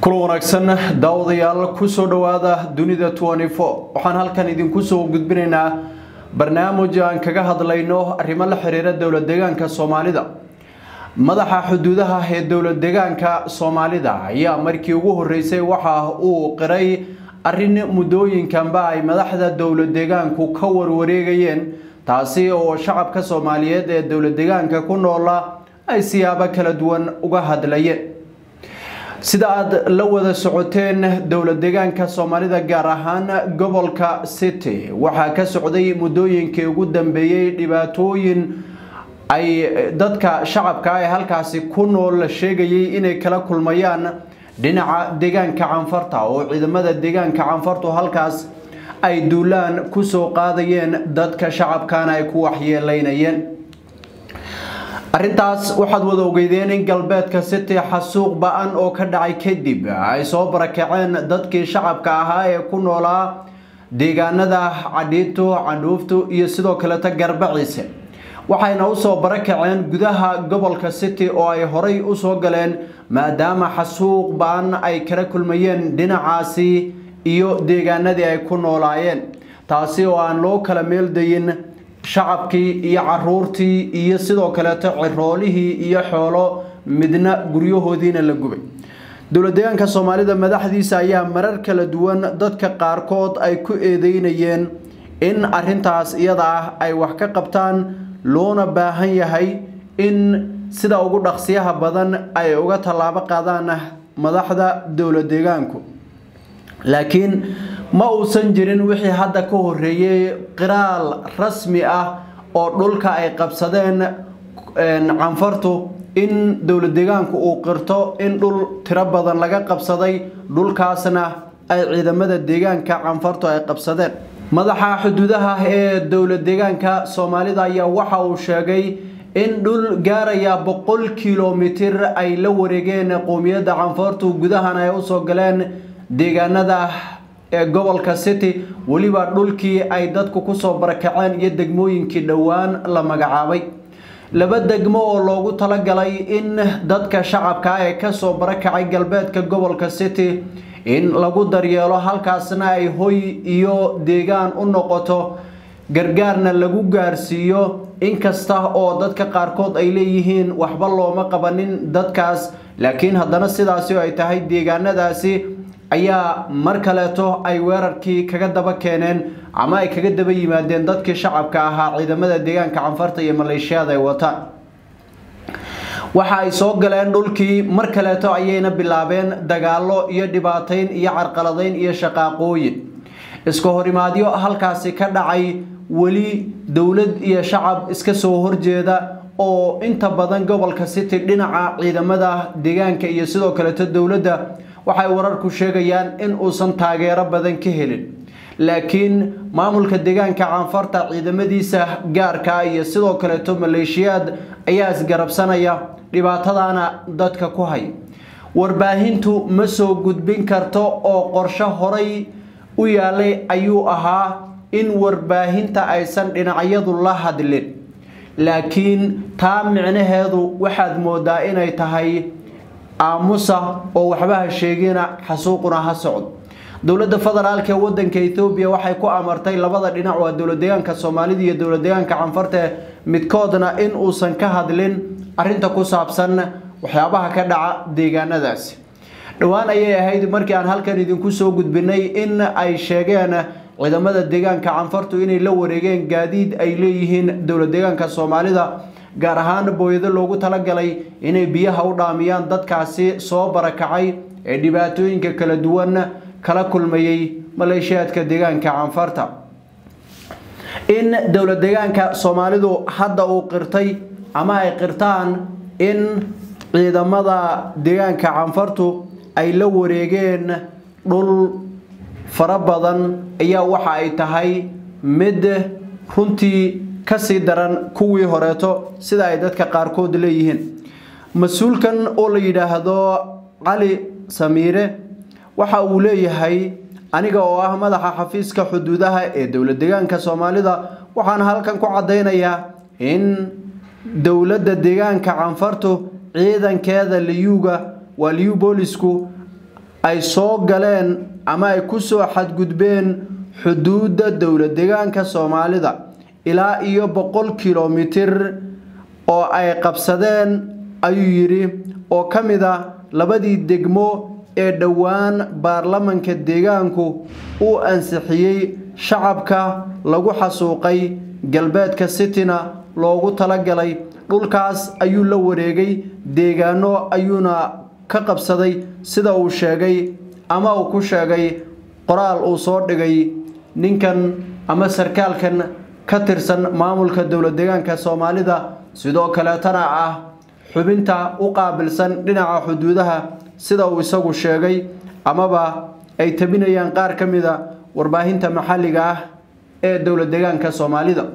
kulan wanaagsan daawadayaal kusoo dhowaada dunida waxaan halkan idinku soo gudbinaynaa barnaamij aan kaga hadlayno arrimo la xiriira dowlad deegaanka soomaalida madaxa xuduudaha ee dowlad deegaanka soomaalida ayaa markii ugu horeysay waxa uu qiray arrin muddooyinkanba ay madaxda dowlad deegaanku ka warwareegayeen taasi oo shacabka soomaaliyeed ee dowlad deegaanka ku noola ay siyaabo kala duwan uga hadlayeen sida aad la wada socoteen dowlad deegaanka soomaalida gaar ahaan gobolka city waxaa ka socday muddooyinkii ugu dambeeyey dhibaatooyin ay dadka shacabka ee halkaasi ku nool sheegayay inay kala kulmayaan dhinaca deegaanka canfarta oo ciidamada deegaanka canfartu halkaas ay duulaan kusoo qaadayeen dadka shacabkana ay ku waxyeeleynayeen arrintaas waxaad wada ogeydeen in galbeedka city xasuuq ba-an oo ka dhacay kadib ay soo barakaceen dadkii shacabka ahaa ee ku noolaa deegaanada cadhiito candhuuftu iyo sidoo kaleta garbaciise waxayna usoo barakaceen gudaha gobolka city oo ay horay usoo galeen maadaama xasuuq ba-an ay kala kulmayeen dhinacaasi iyo deegaanadii ay ku noolaayeen taasi oo aan loo kala meeldayin shacabkii iyo caruurtii iyo sidoo kaleeto ciroolihii iyo xoolo midna guryahoodiina la gubay dowlad deegaanka soomaalida madaxdiisa ayaa marar kala duwan dadka qaarkood ay ku eedeynayeen in arintaas iyada ah ay wax ka qabtaan loona baahan yahay in sida ugu dhaqsiyaha badan ay uga tallaabo qaadaan madaxda dowlad deegaanku laakiin ma uusan jirin wixii hadda ka horeeyey qiraal rasmi ah oo dhulka ay qabsadeen canfartu in dowlad deegaanku uu qirto in dhul tiro badan laga qabsaday dhulkaasna ay ciidamada deegaanka canfartu ay qabsadeen madaxa xuduudaha ee dowlad deegaanka soomaalida ayaa waxa uu sheegay in dhul gaaraya boqol kilomitir ay la wareegeen qowmiyadda canfartu gudahan ay usoo galeen deegaanada ee gobolka city weliba dhulkii ay dadku kusoo barakaceen iyo degmooyinkii dhowaan la magacaabay laba degmo oo loogu talagalay in dadka shacabka ee kasoo barakacay galbeedka gobolka city in lagu daryeelo halkaasna ay hoy iyo deegaan u noqoto gargaarna lagu gaarsiiyo inkasta oo dadka qaarkood ay leeyihiin waxba looma qabanin dadkaas laakiin haddana sidaasi ay tahay deegaanadaasi ayaa mar kaleeto ay weerarkii kaga daba keeneen ama ay kaga daba yimaadeen dadkii shacabka ahaa ciidamada deegaanka canfarta iyo maleeshiyada ay wataan waxa ay soo galeen dhulkii mar kaleeto ayayna bilaabeen dagaalo iyo dhibaateyn iyo carqaladeyn iyo shaqaaqooyin iska horimaadyo halkaasi ka dhacay weli dowlad iyo shacab iska soo horjeeda oo inta badan gobolka city dhinaca ciidamada deegaanka iyo sidoo kaleeto dowladda waxay wararku sheegayaan in uusan taageero badan ka helin laakiin maamulka deegaanka canfarta ciidamadiisa gaarka iyo sidoo kaleeto maleeshiyaad ayaa isgarabsanaya dhibaatadana dadka ku hay warbaahintu ma soo gudbin karto oo qorsho horay u yaalay ayuu ahaa in warbaahinta aysan dhinacyadu la hadlin laakiin taa micnaheedu waxaad moodaa inay tahay aamusa oo waxba ha sheegina xasuuquna ha socdo dowladda federaalk ee wadanka ethoobiya waxay ku amartay labada dhinac waa dowlad deegaanka soomaalida iyo dowlad deegaanka canfarte midkoodna in uusan ka hadlin arinta ku saabsan waxyaabaha ka dhaca deegaanadaasi dhowaan ayay ahayd markii aan halkan idinku soo gudbinay in ay sheegeen ciidamada deegaanka canfartu inay la wareegeen gaadiid ay leeyihiin dowlad deegaanka soomaalida gaar ahaan booyado loogu talagalay inay biyaha u dhaamiyaan dadkaasi soo barakacay ee dhibaatooyinka kala duwan kala kulmayay maleeshiyaadka deegaanka canfarta in dowlad deegaanka soomaalidu hadda uu qirtay ama ay qirtaan in ciidamada deegaanka canfartu ay la wareegeen dhul fara badan ayaa waxa ay tahay mid runtii kasii daran kuwii horeeto sida ay dadka qaarkood leeyihiin mas-uulkan oo la yidhaahdo cali samiire waxa uu leeyahay aniga oo ah madaxa xafiiska xuduudaha ee dowlad deegaanka soomaalida waxaan halkan ku caddaynayaa in dowladda deegaanka canfartu ciidankeeda liyuuga waa liyu boolisku ay soo galeen ama ay ku soo xadgudbeen xuduudda dowla deegaanka soomaalida ilaa iyo boqol kilomitir oo ay qabsadeen ayuu yidhi oo ka mid a labadii degmo ee dhowaan baarlamanka deegaanku uu ansixiyey shacabka lagu xasuuqay galbeedka cityna loogu talagalay dhulkaas ayuu la wareegay deegaano ayuuna ka qabsaday sida uu sheegay ama uu ku sheegay qoraal uu soo dhigay ninkan ama sarkaalkan ka tirsan maamulka dowla deegaanka soomaalida sidoo kaleetana ah xubinta u qaabilsan dhinaca xuduudaha sida uu isagu sheegay amaba ay tabinayaan qaar ka mid a warbaahinta maxalliga ah ee dowla deegaanka soomaalida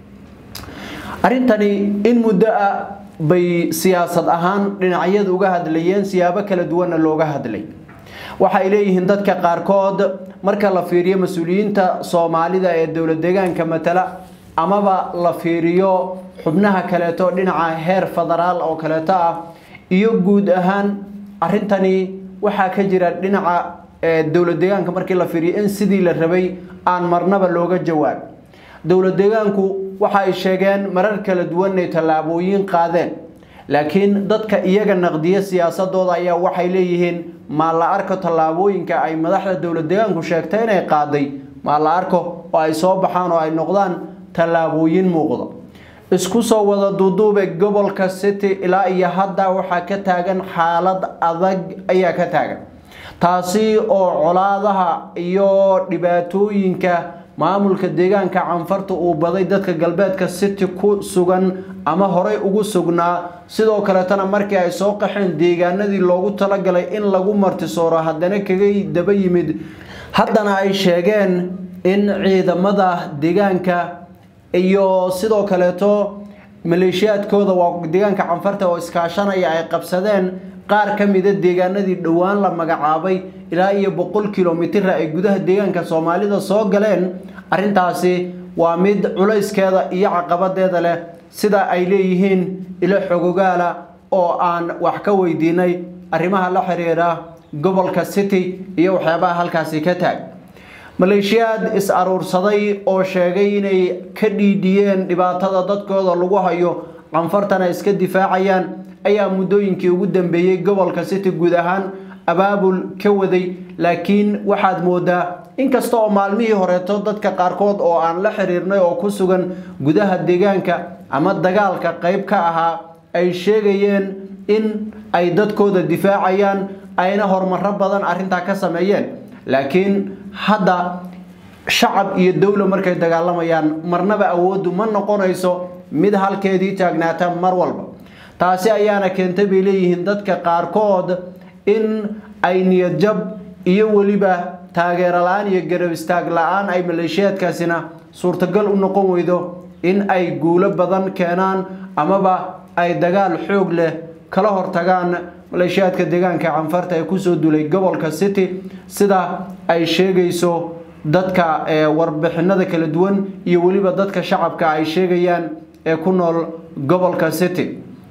arrintani in muddo ah bay siyaasad ahaan dhinacyada uga hadlayeen siyaabo kala duwanna looga hadlay waxay leeyihiin dadka qaarkood marka la fiiriyo mas-uuliyiinta soomaalida ee dowla deegaanka matala amaba la fiiriyo xubnaha kaleeto dhinaca heer federaal oo kaleeto ah iyo guud ahaan arrintani waxaa ka jira dhinaca dowla deegaanka markii la fiiriyo in sidii la rabay aan marnaba looga jawaab dowla deegaanku waxa ay sheegeen marar kala duwan inay tallaabooyin qaadeen laakiin dadka iyaga naqdiya siyaasadooda ayaa waxay leeyihiin maa la arko tallaabooyinka ay madaxda dowla deegaanku sheegtay inay qaaday maa la arko oo ay soo baxaan oo ay noqdaan tallaabooyin muuqda isku soo wada duuduube gobolka city ilaa iyo hadda waxaa ka taagan xaalad adag ayaa ka taagan taasi oo colaadaha iyo dhibaatooyinka maamulka deegaanka canfarta uu baday dadka galbeedka city ku sugan ama horey ugu sugnaa sidoo kaleetana markii ay soo qaxeen deegaanadii loogu talagalay in lagu martisooro haddana kaga daba yimid haddana ay sheegeen in ciidamada deegaanka iyo sidoo kaleeto maleeshiyaadkooda waa deegaanka canfarta oo iskaashanaya ay qabsadeen qaar ka mida deegaanadii dhowaan la magacaabay ilaa iyo boqol kilomitira ay gudaha deegaanka soomaalida soo galeen arrintaasi waa mid culayskeeda iyo caqabadeeda leh sida ay leeyihiin ilo xogogaala oo aan wax ka weydiinay arrimaha la xiriira gobolka city iyo waxyaabaha halkaasi ka taag maleeshiyaad is aruursaday oo sheegay inay ka dhiidhiyeen dhibaatada dadkooda lagu hayo canfartana iska difaacayaan ayaa muddooyinkii ugu dambeeyey gobolka city guud ahaan abaabul ka waday laakiin waxaad moodaa inkasta oo maalmihii horeeto dadka qaarkood oo aan la xiriirnay oo ku sugan gudaha deegaanka ama dagaalka qayb ka ahaa ay sheegayeen in ay dadkooda difaacayaan ayna horumaro badan arrintaa ka sameeyeen laakiin hadda shacab iyo dowla markay dagaalamayaan marnaba awooddu ma noqonayso mid halkeedii taagnaata mar walba taasi ayaana keentay bay leeyihiin dadka qaarkood in ay niyadjab iyo weliba taageero la-aan iyo garab istaag la-aan ay maleeshiyaadkaasina suurtagal u noqon weydo in ay guulo badan keenaan amaba ay dagaal xoog leh kala hortagaan maleeshiyaadka deegaanka canfarta ee kusoo dulay gobolka city sida ay sheegayso dadka warbixinada kala duwan iyo weliba dadka shacabka ay sheegayaan ee ku nool gobolka city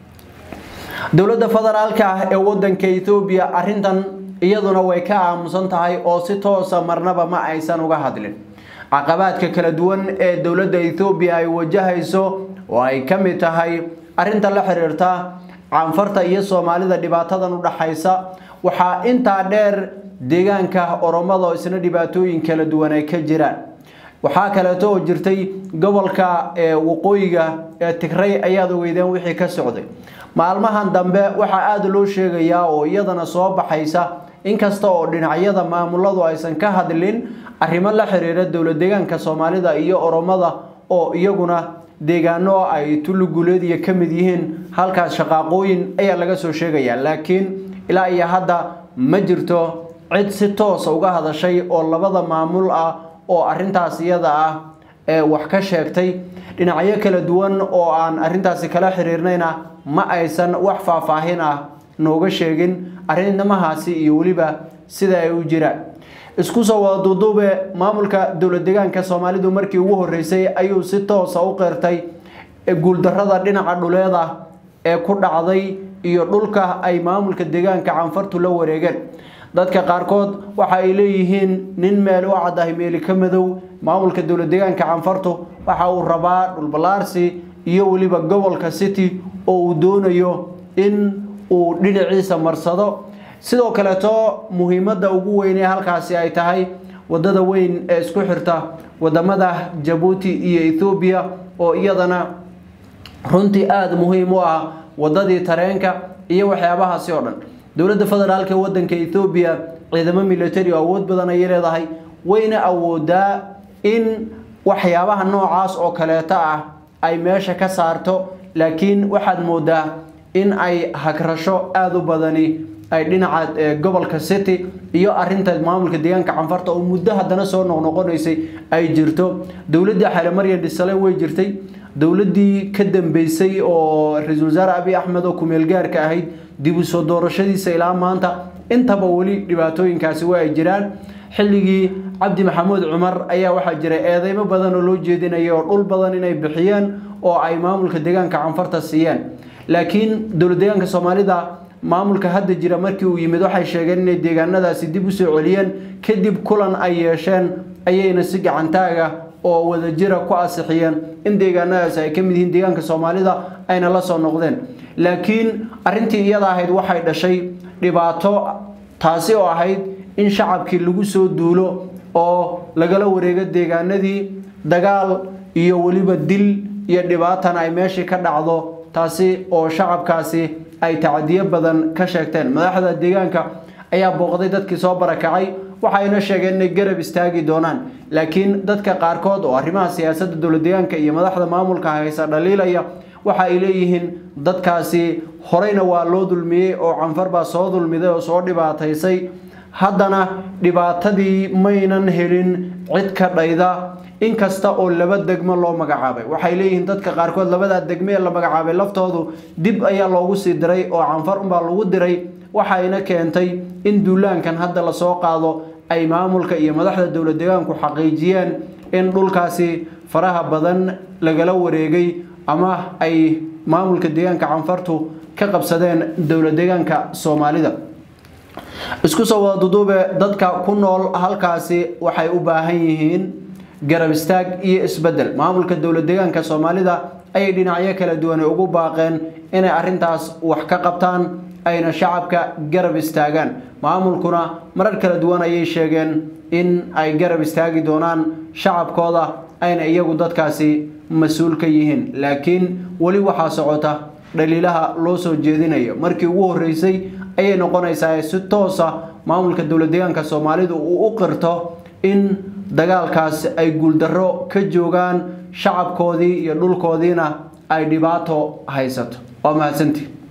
dowladda federaalka ah ee wadanka ethoobiya arrintan iyaduna way ka aamusan tahay oo si toosa marnaba ma aysan uga hadlin caqabaadka kala duwan ee dowladda ethoobiya ay wajahayso oo ay ka mid tahay arrinta la xiriirta canfarta iyo soomaalida dhibaatadan u dhaxaysa waxaa intaa dheer deegaanka oromada oo isna dhibaatooyin kala duwan ay ka jiraan waxaa kaleeto oo jirtay gobolka waqooyiga ee tigray ayaad ogeydeen wixii ka socday maalmahan dambe waxaa aada loo sheegayaa oo iyadana soo baxaysa inkasta oo dhinacyada maamuladu aysan ka hadlin arrimo la xiriira dowla deegaanka soomaalida iyo oromada oo iyaguna deegaano ay tulluguleediya ka mid yihiin halkaas shaqaaqooyin ayaa laga soo sheegayaa laakiin ilaa iyo hadda ma jirto cid si toosa uga hadashay oo labada maamul ah oo arrintaas iyada ah ee wax ka sheegtay dhinacyo kala duwan oo aan arrintaasi kala xiriirnayna ma aysan wax faahfaahin ah nooga sheegin arrimahaasi iyo weliba sida ay u jiraan isku soo wada duuduube maamulka dowla deegaanka soomaalidu markii ugu horreysay ayuu si toosa u qeyrtay guuldarrada dhinaca dhuleeda ee ku dhacday iyo dhulka ay maamulka deegaanka canfartu la wareegeen dadka qaarkood waxa ay leeyihiin nin meel u caddahay meeli ka madow maamulka dowlad deegaanka canfartu waxa uu rabaa dhulballaarsi iyo weliba gobolka city oo uu doonayo in uu dhinaciisa marsado sidoo kaleeto muhiimadda ugu weyn ee halkaasi ay tahay wadada weyn ee isku xirta wadamada jabuuti iyo ethoobiya oo iyadana runtii aada muhiim u ah wadadii tareenka iyo waxyaabahaasi oo dhan dowladda federaalk ee wadanka ethoobiya ciidamo military oo awood badan ayay leedahay wayna awoodaa in waxyaabaha noocaas oo kaleeto ah ay meesha ka saarto laakiin waxaad moodaa in ay hagrasho aada u badani ay dhinaca gobolka city iyo arinta maamulka deegaanka canfarta oo muddo haddana soo noqnoqonaysay ay jirto dowladdii xale maryan dhisale way jirtay dowladdii ka dambeysay oo ra-iisul wasaare abiy axmed oo kumeel gaarka ahayd dib u soo doorashadiisa ilaa maanta intaba weli dhibaatooyinkaasi waa ay jiraan xilligii cabdi maxamuud cumar ayaa waxaa jira eedeymo badan oo loo jeedinaya oo dhul badan inay bixiyeen oo ay maamulka deegaanka canfarta siiyeen laakiin dowlad deegaanka soomaalida maamulka hadda jira markii uu yimid waxay sheegeen inay deegaanadaasi dib usoo celiyeen kadib kulan ay yeesheen ayayna si gacantaaga oo wadajira ku asixiyeen in deegaanadaasi ay ka mid yihiin deegaanka soomaalida ayna la soo noqdeen laakiin arintii iyada ahayd waxay dhashay dhibaato taasi oo ahayd in shacabkii lagu soo duulo oo lagala wareego deegaanadii dagaal iyo weliba dil iyo dhibaatana ay meeshii ka dhacdo taasi oo shacabkaasi ay tacadiyo badan ka sheegteen madaxda deegaanka ayaa booqday dadkii soo barakacay waxayna sheegeen inay garab istaagi doonaan laakiin dadka qaarkood oo arrimaha siyaasadda dowlad deegaanka iyo madaxda maamulka haysa dhaliilaya waxa ay leeyihiin dadkaasi horeyna waa loo dulmiyey oo canfar baa soo dulmiday oo soo dhibaataysay haddana dhibaatadii maynan helin cid ka dhayda inkasta oo laba degmo loo magacaabay waxay leeyihiin dadka qaarkood labadaa degme ee la magacaabay laftoodu dib ayaa loogu sii diray oo canfar unbaa lagu diray waxayna keentay in duulaankan hadda lasoo qaado ay maamulka iyo madaxda dowlad deegaanku xaqiijiyeen in dhulkaasi faraha badan lagala wareegay ama ay maamulka deegaanka canfartu ka qabsadeen dowlad deegaanka soomaalida isku soo wada duduube dadka ku nool halkaasi waxay u baahan yihiin garab istaag iyo isbedel maamulka dowlad deegaanka soomaalida ayay dhinacyo kala duwane ugu baaqeen inay arintaas wax ka qabtaan ayna shacabka garab istaagaan maamulkuna marar kala duwan ayay sheegeen in ay garab istaagi doonaan shacabkooda ayna iyagu dadkaasi mas-uul ka yihiin laakiin weli waxaa socota dhaliilaha loo soo jeedinayo markii ugu horeysay ayay noqonaysaa si toosa maamulka dowlad deegaanka soomaalidu uu u qirto in dagaalkaas ay guuldarro ka joogaan shacabkoodii iyo dhulkoodiina ay dhibaato haysato waa mahadsantii